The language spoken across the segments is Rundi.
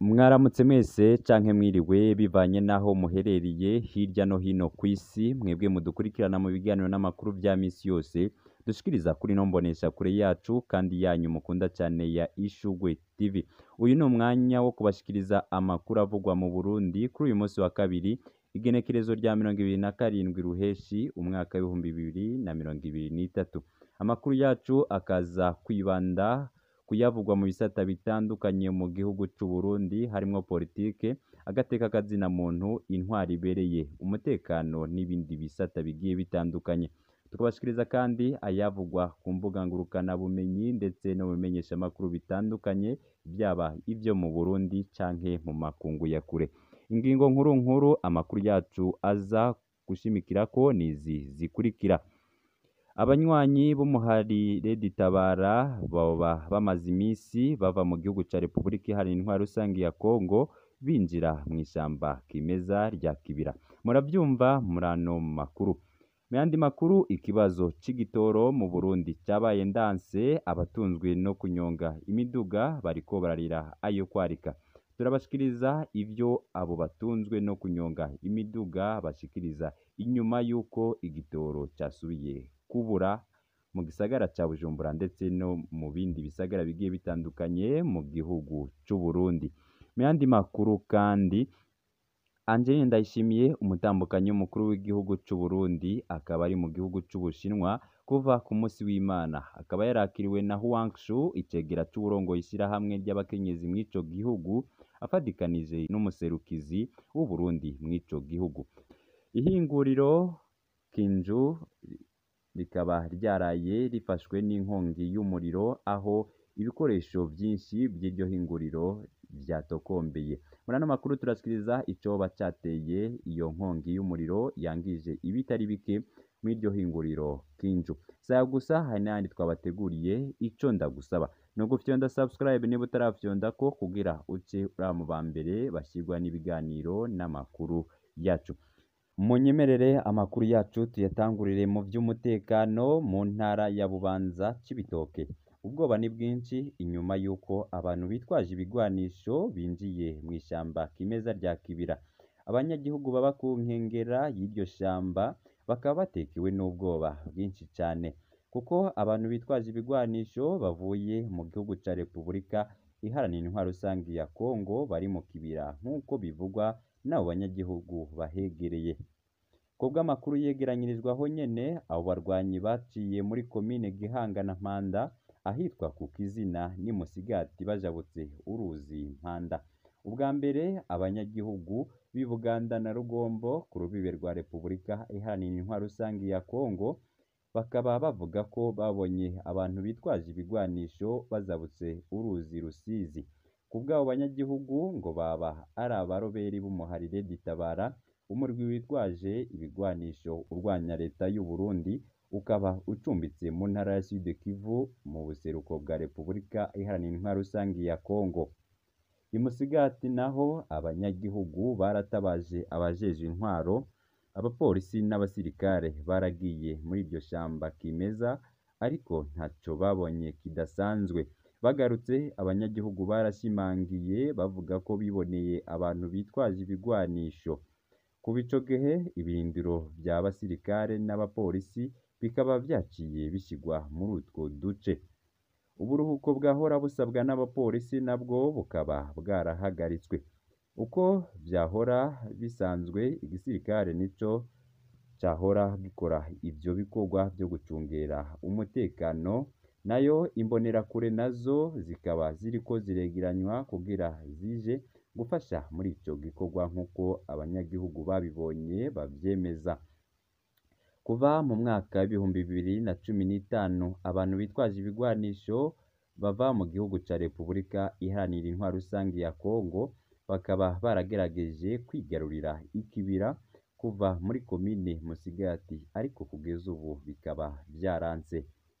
Mwaramutse mwese canke mwiriwe bivanye n'aho muherereye hirya no hino kw'isi, mwebwe mudukurikirana mu biganiro n'amakuru vya misi yose dushikiriza kuri ino mboneshakure yacu kandi yanyu mukunda cane ya Ishurwe TV. Uyu ni umwanya wo kubashikiriza amakuru avugwa mu Burundi kuri uyu munsi wa kabiri, igenekerezo rya mirongo ibiri na karindwi Ruheshi, umwaka w'ibihumbi bibiri na mirongo ibiri n'itatu. Amakuru yacu akaza kwibanda kuyavugwa mu bisata bitandukanye mu gihugu c'u Burundi harimwo politike, agateka kazina muntu, intwari ibereye, umutekano n'ibindi bisata bigiye bitandukanye. Tukabashikiriza kandi ayavugwa ku mbuga ngurukana bumenyi ndetse no mu bimenyeshamakuru bitandukanye, vyaba ivyo mu Burundi canke mu makungu ya kure. Ingingo nkuru nkuru amakuru yacu aza gushimikirako nizi zikurikira: Abanywanyi b'umuhari Red Tabara boba bamaze imisi bava mu gihugu ca Repubulika Iharanira Intwaro Rusangi ya Kongo binjira mw'ishamba kimeza rya Kibira. Muravyumva muri ano makuru. Mu yandi makuru, ikibazo c'igitoro mu Burundi cabaye ndanse, abatunzwe no kunyonga imiduga bariko bararira ayo kwarika. Turabashikiriza ivyo abo batunzwe no kunyonga imiduga bashikiriza inyuma y'uko igitoro casubiye kubura mu gisagara ca Bujumbura ndetse no mu bindi bisagara bigiye bitandukanye mu gihugu c'u Burundi. Mu yandi makuru kandi, Angeline Ndayishimiye umutambukanyi w'umukuru w'igihugu c'u Burundi akaba ari mu gihugu c'Ubushinwa kuva ku musi w'Imana. Akaba yarakiriwe na Huang Shu, icegera c'uwurongoye ishirahamwe ry'abakenyezi mw'ico gihugu, afadikanije n'umuserukizi w'Uburundi mw'ico gihugu. Ihinguriro Kinju rikaba ryaraye rifashwe n'inkongi y'umuriro, aho ibikoresho vyinshi vy'iryo hinguriro vyatokombeye. Muri ano makuru turashikiriza icoba cateye iyo nkongi y'umuriro yangije ibitari bike mw'iryo hinguriro Kinju. Si ayo gusa hari n'ayandi twabateguriye, ico ndagusaba ni ugufyonda subscribe niba utaravyondako kugira uce uraba mu bambere bashirwa n'ibiganiro n'amakuru yacu. Munyemerere amakuru yacu tuyatangurire mu vy'umutekano mu ntara ya Bubanza Cibitoke. Ubwoba ni bwinshi inyuma y'uko abantu bitwaje ibigwanisho binjiye mw'ishamba kimeza rya Kibira. Abanyagihugu baba ku nkengera y'iryo shamba bakaba batekewe n'ubwoba bwinshi cane, kuko abantu bitwaje ibigwanisho bavuye mu gihugu ca Repubulika Iharanira Intwaro Rusangi ya Kongo bari mu Kibira nk'uko bivugwa n'abo banyagihugu bahegereye. Kubw'amakuru yegeranyirijwe aho nyene, abo barwanyi baciye muri komine Gihanga na Mpanda ahitwa ku Kizina n'i Musigati bajabutse uruzi Mpanda. Ubwa mbere abanyagihugu b'i Buganda na Rugombo ku rubibe rwa Repubulika Iharanira Intwaro Rusangi ya Kongo, bakaba bavuga ko babonye abantu bitwaje ibigwanisho bazabutse uruzi Rusizi. Kubw'abo banyagihugu ngo baba ari abaroberi b'umuhari Red Tabara, umurwi witwaje ibigwanisho urwanya leta y'u Burundi, ukaba ucumbitse mu ntara ya Sud Kivu mu buseruko bwa Repubulika Iharanira Intwaro Rusangi ya Kongo. I Musigati naho abanyagihugu baratabaje abajejwe intwaro, abapolisi n'abasirikare baragiye muri iryo shamba kimeza, ariko ntaco babonye kidasanzwe. Bagarutse abanyagihugu barashimangiye bavuga ko biboneye abantu bitwaje ibigwanisho. Kuva ico gihe ibirindiro vya basirikare n'abapolisi bikaba vyaciye bishigwa muri utwo duce. Uburuhuko bwahora busabwa n'abapolisi nabwo bukaba bwarahagaritswe. Uko vyahora bisanzwe igisirikare nico cahora gikora ivyo bikorwa vyo gucungera umutekano, nayo imbonerakure nazo zikaba ziriko ziregeranywa kugira zije gufasha muri ico gikorwa nk'uko abanyagihugu babibonye bavyemeza. Kuva mu mwaka w'ibihumbi bibiri na cumi n'itanu abantu bitwaje ibigwanisho bava mu gihugu ca Repubulika Iharanira Intwaro Rusangi ya Kongo, bakaba baragerageje kwigarurira ikibira kuva muri komine Musigati, ariko kugeza ubu bikaba vyaranse.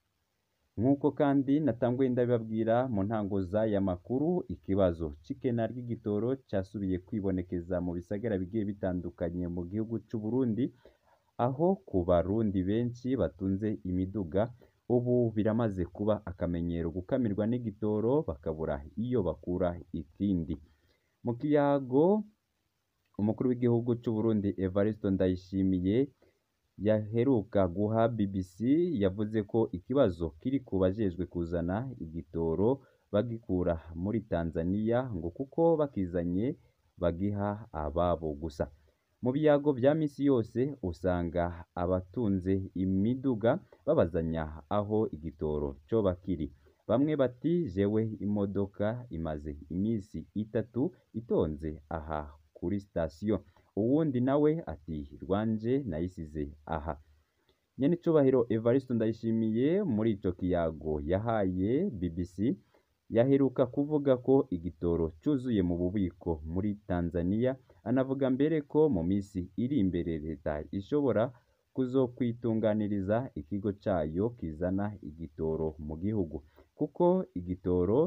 Nk'uko kandi natanguye ndabibabwira mu ntango z'aya makuru, ikibazo c'ikena ry'igitoro casubiye kwibonekeza mu bisagara bigiye bitandukanye mu gihugu c'u Burundi, aho ku barundi benshi batunze imiduga ubu biramaze kuba akamenyero gukamirwa n'igitoro bakabura iyo bakura ikindi. mu kiyago umukuru w'igihugu c'u Burundi Evariste Ndayishimiye yaheruka guha BBC yavuze ko ikibazo kiri ku bajejwe kuzana igitoro bagikura muri Tanzania ngo kuko bakizanye bagiha ababo gusa mu biyago vya misi yose usanga abatunze imiduga babazanya aho igitoro coba kiri bamwe bati jewe imodoka imaze imisi itatu itonze aha kuri sitasiyo uwundi nawe ati rwanje nayisize aha nyenicubahiro Evariste Ndayishimiye muri ico kiyago yahaye BBC yaheruka kuvuga ko igitoro cuzuye mu bubiko muri Tanzania anavuga mbere ko mu misi iri imbere leta ishobora kuzokwitunganiriza ikigo cayo kizana igitoro mu gihugu kuko igitoro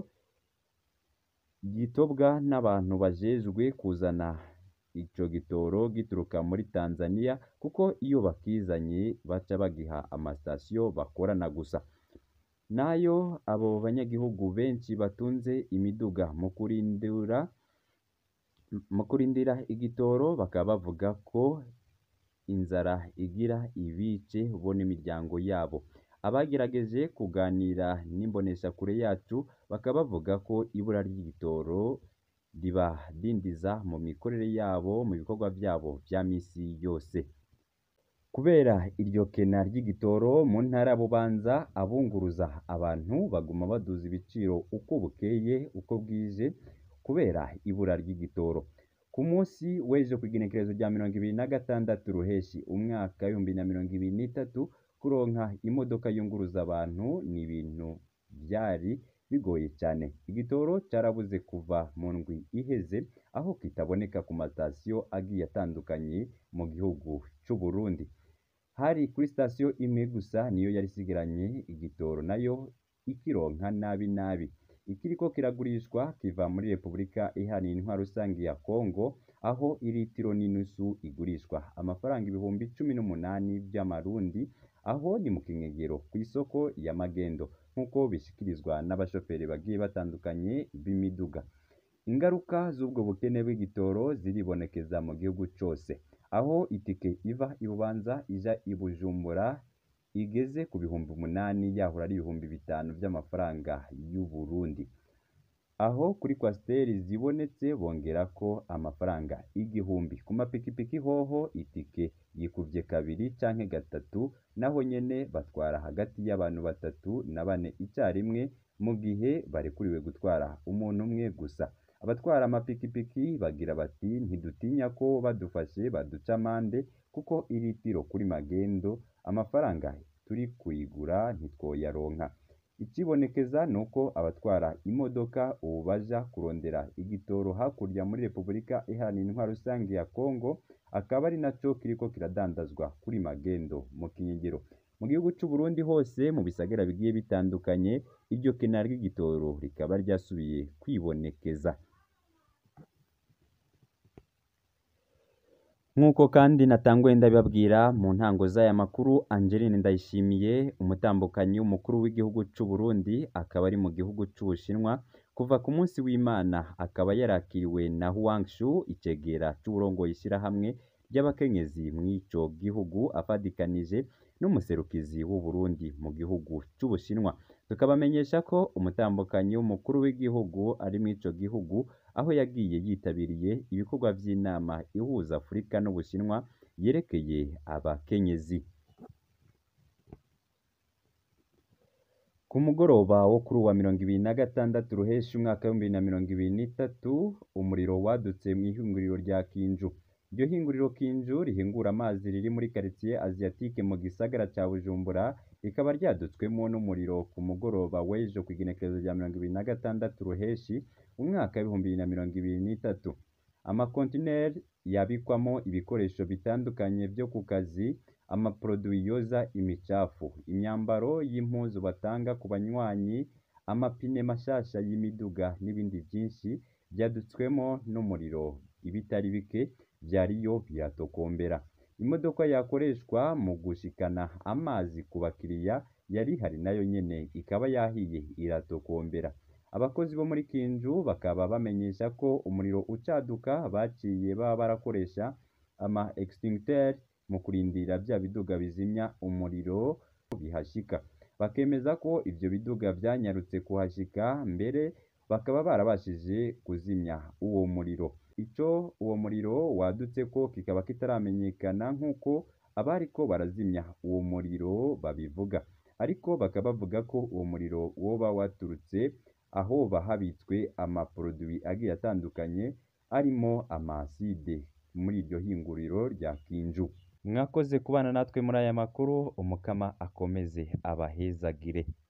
gitobwa n'abantu bajejwe kuzana ico gitoro gituruka muri Tanzania kuko iyo bakizanye baca bagiha amasitasiyo bakorana gusa nayo abo banyagihugu benshi batunze imiduga mu kurindira mu kurindira igitoro bakaba bavuga ko inzara igira ibice bo n'imiryango yabo abagerageje kuganira n'imboneshakure yacu bakaba bavuga ko ibura ry'igitoro ribadindiza mu mikorere yabo mu bikorwa vyabo vya misi yose kubera iryo kena ry'igitoro mu ntara ya Bubanza abunguruza abantu baguma baduza ibiciro uko bukeye uko bwije kubera ibura ry'igitoro ku munsi w'ejo kw'igenekerezo rya mirongo ibiri na gatandatu ruheshi umwaka w'ibihumbi na mirongo ibiri n'itatu kuronka imodoka yunguruza abantu ni ibintu vyari bigoye cyane igitoro carabuze kuva mu ndwi iheze aho kitaboneka ku matasiyo agiye atandukanye mu gihugu c'u Burundi hari kuri sitasiyo imwe gusa niyo yari isigaranye igitoro nayo ikironka nabi nabi ikiriko kiragurishwa kiva muri Repubulika Iharanira Intwaro Rusangi ya Kongo aho iritiro n'inusu igurishwa amafaranga ibihumbi cumi n'umunani vy'amarundi aho ni mu kinyegero kw'isoko ya Magendo nk'uko bishikirizwa n'abashoferi bagiye batandukanye b'imiduga ingaruka z'ubwo bukene bw'igitoro ziribonekeza mu gihugu cose aho itike iva i Bubanza ija i Bujumbura igeze ku bihumbi umunani yahora ari ibihumbi bitanu vy'amafaranga y'u Burundi aho kuri kwasiteri zibonetse bongerako amafaranga igihumbi ku mapikipiki hoho itike yikuvye kabiri canke gatatu naho nyene batwara hagati y'abantu batatu na bane icarimwe mu gihe barekuriwe gutwara umuntu umwe gusa abatwara amapikipiki bagira bati ntidutinya ko badufashe baduca amande kuko iritiro kuri magendo amafaranga turi kuyigura ntitwoyaronka ikibonekeza ni uko abatwara imodoka ubu baja kurondera igitoro hakurya muri Repubulika Iharanira Intwaro Rusangi ya Kongo akaba ari naco kiriko kiradandazwa kuri magendo mu kinyigiro mu gihugu c'u Burundi hose mu bisagara bigiye bitandukanye iryo kena ry'igitoro rikaba ryasubiye kwibonekeza nk'uko kandi natanguye ndabibabwira mu ntango z'aya makuru Angeline Ndayishimiye umutambukanyi w'umukuru w'igihugu c'u Burundi akaba ari mu gihugu c'Ubushinwa kuva ku munsi w'Imana akaba yarakiriwe na Huang Shu icegera c'uburongoye ishirahamwe ry'abakenyezi mw'ico gihugu afadikanije n'umuserukizi w'u Burundi mu gihugu c'Ubushinwa tukabamenyesha ko umutambukanyi w'umukuru w'igihugu ari mw'ico gihugu aho yagiye yitabiriye ibikorwa vy'inama ihuza Afurika n'Ubushinwa yerekeye abakenyezi ku mugoroba wo kuri uwa mirongo ibiri na gatandatu ruheshi umwaka w'ibihumbi bibiri na mirongo ibiri n'itatu umuriro wadutse mw'ihinguriro rya Kinju iryo hinguriro Kinju rihingura amazi riri muri quartier asiatique mu gisagara ca Bujumbura rikaba ryadutswemwo n'umuriro ku mugoroba w'ejo kw'igenekerezo rya mirongo ibiri na gatandatu ruheshi umwaka w'ibihumbi bibiri na mirongo ibiri n'itatu amakontineri yabikwamo ibikoresho bitandukanye vyo ku kazi amaproduwi yoza imicafu imyambaro y'impuzu batanga ku banywanyi amapine mashasha y'imiduga n'ibindi vyinshi vyadutswemo n'umuriro ibitari bike vyariyo biratokombera imodoka yakoreshwa mu gushikana amazi ku bakiriya yari ihari nayo nyene ikaba yahiye iratokombera abakozi bo muri Kinju bakaba bamenyesha ko umuriro ucaduka baciye baba barakoresha ama extincteur mu kurindira vya biduga bizimya umuriro bihashika bakemeza ko ivyo biduga vyanyarutse kuhashika mbere bakaba barabashije kuzimya uwo muriro ico uwo muriro wadutseko kikaba kitaramenyekana nk'uko abariko barazimya uwo muriro babivuga ariko bakaba bavuga ko uwo muriro woba waturutse ahoba habitswe amaproduwi agiye atandukanye arimo amaside muri iryo hinguriro rya Kinju mwakoze kubana natwe muri aya makuru umukama akomeze abahezagire